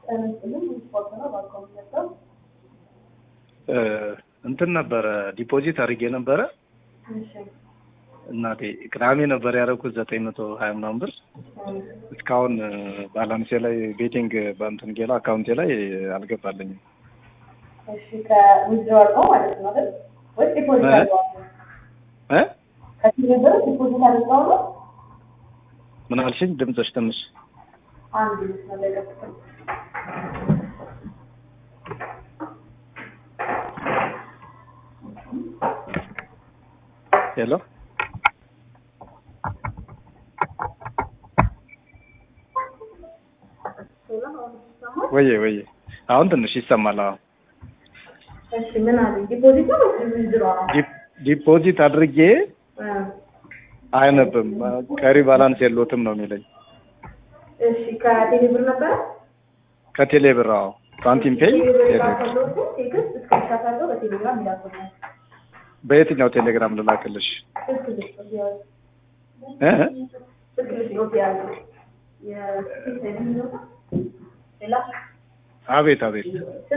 እንትን ነበረ ዲፖዚት አድርጌ ነበረ እናቴ ቅዳሜ ነበር ያደረኩት ዘጠኝ መቶ ሀያ ምናምን ብር እስካሁን ባላንሴ ላይ ቤቲንግ በእንትን ጌላ አካውንቴ ላይ አልገባልኝም። እሺ ከዊዝድሮዋል ነው ማለት ነው አይደል? ወይስ ዲፖዚት አድርገዋል? እ ከዚህ ብር ዲፖዚት አድርገው ነው? ምን አልሽኝ? ድምፅሽ ትንሽ አንድ መስመር ላይ ጠብቀኝ። ሄሎ ሌላ አሁን ይሰማል? ወዬ ወዬ አሁን ትንሽ ይሰማል። አሁን እሺ ምን አለ ዲፖዚት ነው ወይስ ዊዝድሮዋል ነው? ዲ- ዲፖዚት አድርጌ እ አይነብም ቀሪ ባላንስ የሎትም ነው የሚለኝ እሺ ከቴሌ ብር ነበረ? ከቴሌ ብር። አዎ ሳንቲም ፔይ ቴሌ ብር ቴሌ ብር። ላከሎት ቴክስት እስክሪንሻት አድርገው በቴሌግራም ይላኩልኛል። በየትኛው ቴሌግራም ልላክልሽ? ስልክ ልስጥ ያዝ እ ስልክ ልስጥ ያዝ የስልክ ሌላ አቤት አቤት